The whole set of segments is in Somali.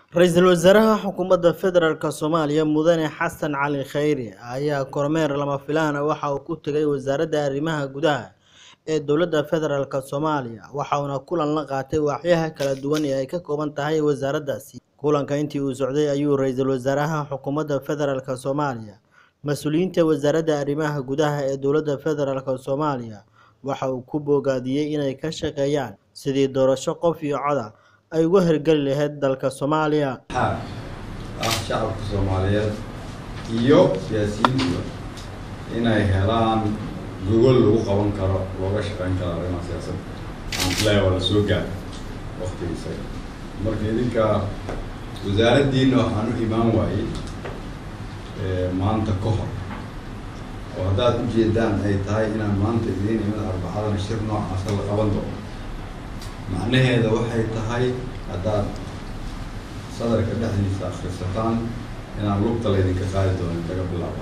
Ra-iisul wasaaraha xukuumadda federaalk Soomaaliya Mudane Xasan Cali Kheyri ayaa kormeer lama filaan ah waxa uu ku tegay wasaaradda arrimaha gudaha ee dowladda federaalk Soomaaliya waxaana kulan la qaatay waaxyaha kala duwan ee ay ka kooban tahay wasaaraddaasi. Kulanka intii uu socday ayuu ra-iisul wasaaraha xukuumadda federaalk Soomaaliya mas'uuliyiinta wasaaradda arrimaha gudaha ee dowladda federaalk Soomaaliya waxa uu ku bogaadiyay inay ka shaqeeyaan sidii doorasho qof iyo cod ah ay uga hirgeli lahayd dalka Soomaaliya. xaaq ah shacabka soomaaliyeed iyo siyaasiyiintuba inay helaan gogol lagu qaban karo looga shaqeyn karo arrimaha siyaasadda aan isleeyahay waa la soo gaaray waqtigiisa marka idinka wasaaraddiina waxaan u imaan waayey maanta ka hor oo haddaad ujeedaan ay tahay inaan maanta idiin imid arbacadana shir noocaasa la qaban doono macnaheeda waxay tahay haddaad sadarka dhexdiisa akhrisataan inaan lugta laydinka qaadi doonin laga bilaaba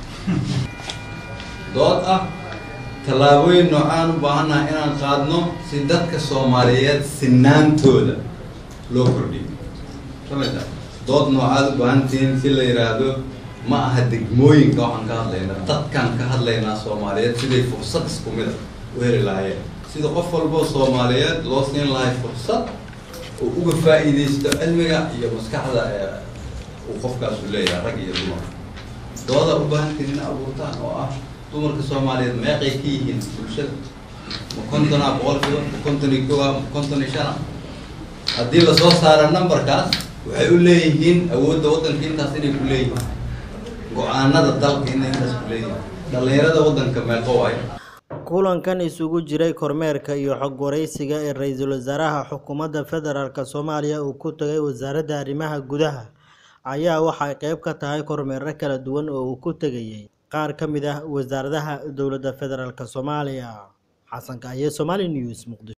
dood ah tallaabooyin noocaan u baahannaha inaan qaadno si dadka soomaaliyeed sinaantooda loo kordhiyo samata dood noocaad u baahantihiin si la yidhaahdo ma aha degmooyinka waxaan ka hadlaynaa dadkaan ka hadlaynaa soomaaliyeed siday fursad isku mid a u heli lahaayeen sida qof walboo soomaaliyeed loo siin lahay fursad uu uga faa'iidaysto cilmiga iyo maskaxda ee uu qofkaasu leeyahay rag iyo dumar dooda u baahantiin in abuurtaan oo ah dumarka soomaaliyeed meeqay ka yihiin bulshada ma konton ah boqolkiiba ma konton iyo kow ah ma konton iyo shan ah haddii lasoo saaro numberkaas waxay u leeyihiin awoodda waddanka intaas inay ku leeyihiin go-aanada dalka inay intaas ku leeyihiin dhallinyarada waddanka meeqo waayo kulankan isugu jiray kormeerka iyo xog wareysiga ee ra-iisul wasaaraha xukuumadda federaalk Soomaaliya uu ku tagay wasaaradda arrimaha gudaha ayaa waxay qayb ka tahay kormeerro kala duwan oo uu ku tegayay qaar ka mid ah wasaaradaha dowladda federaalk Soomaaliya xasan kaaye Somali News Muqdisho